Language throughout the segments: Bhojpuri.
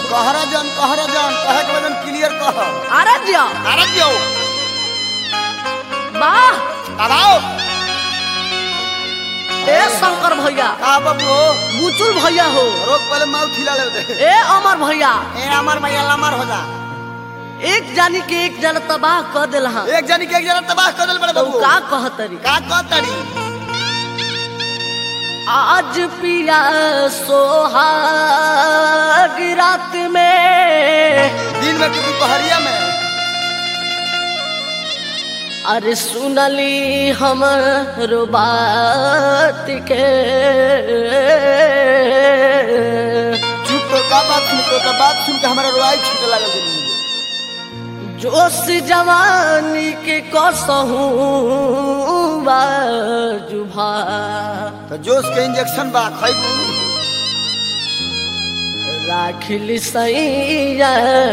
कहरा जन कहरा जन कहे के वजन क्लियर कह अरे जिया अरे क्यों वाह अब आओ ए शंकर भैया का बाबू बुचुल भैया हो रोक पहले माउ खिला ले दे ए अमर भैया ए अमर भैया लमर हो जा एक जानी के एक जन तबाह कर दिल हाँ एक जनी के एक जना तबाह कर देल बड़े तो बाबू का कहतरी का कहतड़ी आज पिया सोहाग रात में दिन में किसी पहरिया में अरे सुनली हम बात के चुप तो का बात सुन तो का बात सुन के हमारा रोआई छूटे लागल दिन में जोश जवानी के कसहूँ बाजुभा तो जोश के इंजेक्शन बा खैबू राखिल सैया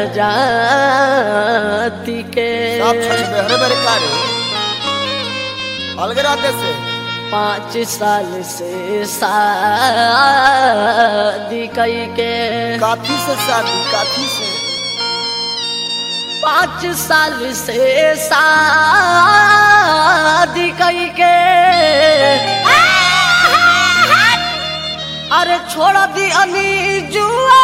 जाति के सब छछ बेहरे बेहरे कारे अलगे रहते से पाँच साल से शादी कई के काफी से शादी काफी से पाँच साल से शादी कई के अरे छोड़ दी अली जुआ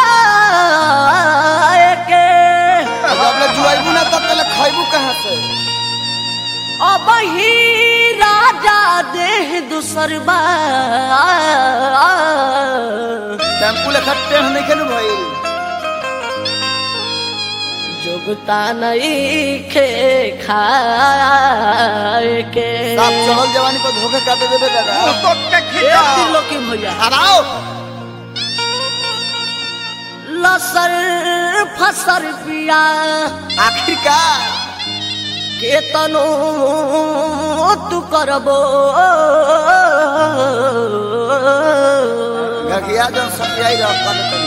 के जब ले जुआइबू ना तब तले खैबू कहाँ से अब ही राजा देह दूसर बा टेम्पू लेखा टेढ़ नहीं खेलू भाई जोगता नहीं खे खाए के साफ चढ़ल जवानी को धोखे काटे देबे दादा एक दिन लोकी भैया अब आओ लसर फसर पिया आखिरकार के तनो तू करबो गगिया जन सतियाई रह कर तनी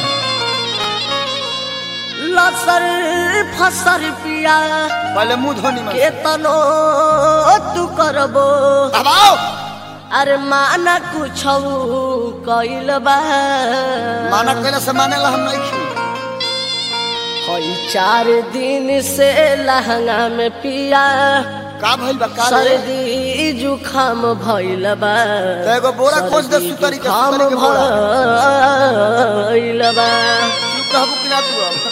लसर फसर पिया पहले मुंह धोनी में के तनो तू करबो अब आओ अरे माना कुछ कैल बा माना कहले से माने ला हम नहीं खी कई चार दिन से लहंगा में पिया का भइल बा का रे सर्दी जुखाम भइल बा तो एगो बोरा खोज दे सर्दी सुतरी के जुखाम सुतरी के बोरा भइल बा चुप रहबू कि ना तू अब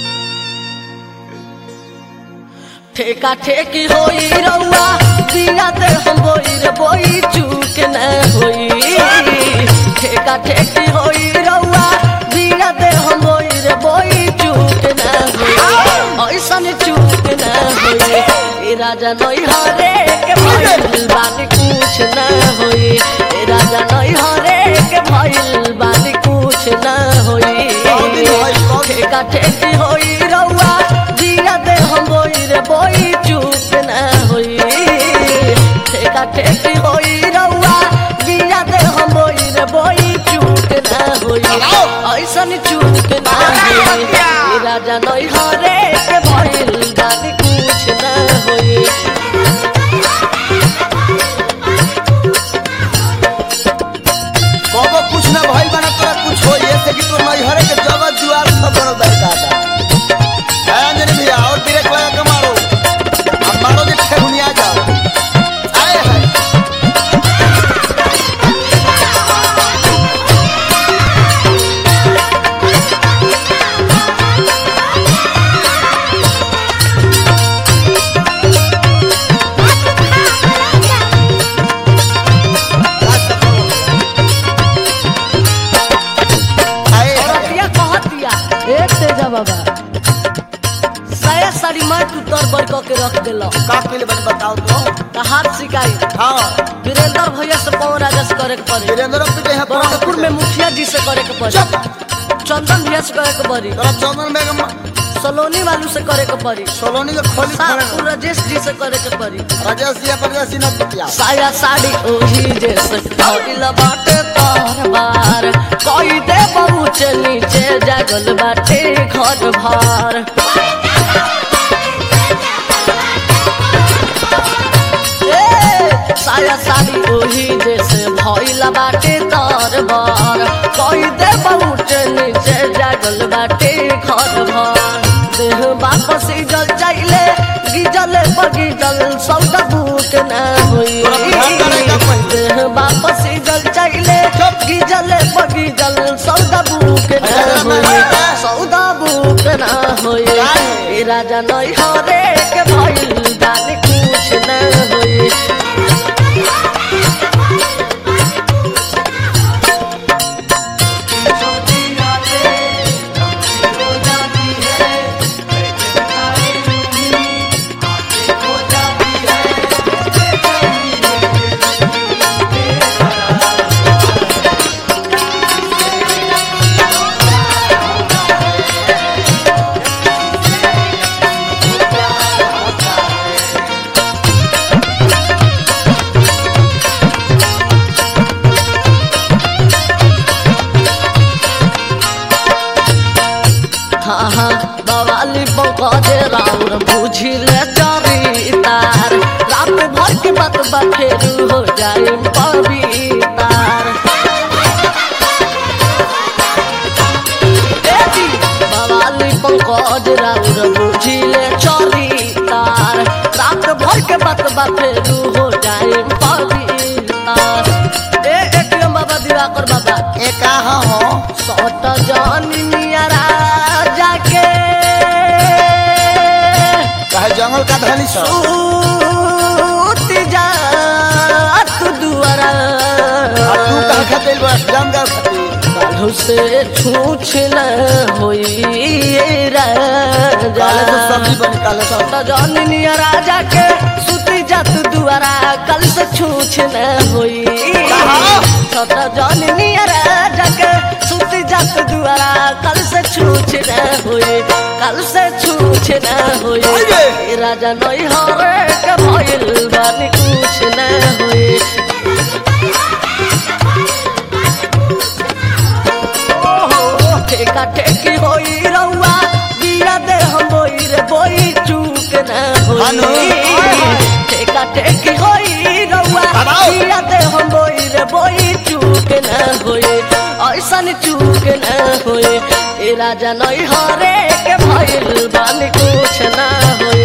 ठेका ठेकी होई रउआ बिया दे हम बोई रे बोई चूक न होई ठेका ठेकी होई रउआ बिया दे हम बोई रे बोई चूक न होई ऐसन चूक न होई ए राजा नई हरे के भइल बानी कुछ न होई ए राजा नई हरे के भइल बानी कुछ न होई ठेका ठेकी होई रउआ बिया दे हम बोई रे बोई चूक न होई ठेका ठेकी होई रउआ बिया दे हम बोई रे बोई चूक न होई ऐसन चूक न होई ए राजा नई हरे के भइल बानी कुछ न होई कबो कुछ ना भइल बना तोरा कुछ होई ऐसे कि तोर नहीं हरे के जगह जुआर सब बनल बा दादा है अंजनी भैया और ब्रेक लगा के मारो अब मारो जे ठेहुनिया जाओ आए है आए है औरतिया कहतिया ए तेजा बाबा साया साड़ी मार तू तर बर क के रख देलो का पहले बस बताओ तो त हाथ सिकाई हाँ वीरेंद्र भैया से पवन राजा से करे के पड़ी वीरेंद्र पीटे हैं बरहमपुर में मुखिया जी से करे के पड़ी चंदन भैया से करे के पड़ी तोरा चंदन बेगम सलोनी वालू से करे के पड़ी सोलोनी के खोली सापुर खड़े राजेश जी से करे के पड़ी राजेश जी परदेश जी ना पिटिया साया साड़ी ओही जैसे कइल बाटे तार बार कई दे पहुँच नीचे जागल बाटे घर भार ए, साया साड़ी ओही जैसे भइला बाटे तार बार कई दे पहुँच नीचे जागल बाटे घर गिजल बगिजल सौदा बूट न होई तोरा ध्यान करेगा पहिले। देह वापस जल चाइले गिजल बगिजल सौदा बूट न अरे होई मामा। सौदा बूट न होई काहे? ए राजा नई हरे के भइल जाने कुछ न होई हाँ हाँ बवाली बौकजे राउर बुझिले चरितार रात भर के बात बखेरू हो जाए पवितार ए जी, बवाली पंकज राउर बुझिले चरितार रात भर के बात बखेरू हो जाए पवितार ए एटीएम बाबा दिवाकर बाबा ए कहाँ हो सट जनिया जाके कहे जंगल का धनी सो सूत जा तू दुआरा आ तू कहाँ खातिर बस जाम का खातिर काल्हू से छूछ न होई काले तो सब्जी बनी काले सब सट जनिया राजा के सूती जा तू दुआरा कल से छूछ न होई कहाँ? सट जनिया राजा के सूती जा तू दुआरा कल से छूछ न होई कल से छूछ न होई ओए! ए राजा नई हरे के भइल बानी कुछ न होई ओहो, ठेका ठेकी होई रउआ बिया दे हम बोई रे बोई चूक न हानो। होई ठेका ठेकी होई रउआ बनाओ। बिया दे हम बोई रे बोई चूक न होई ऐसन चूक न होई ए राजा नई हरे के भइल बानी कुछ न होई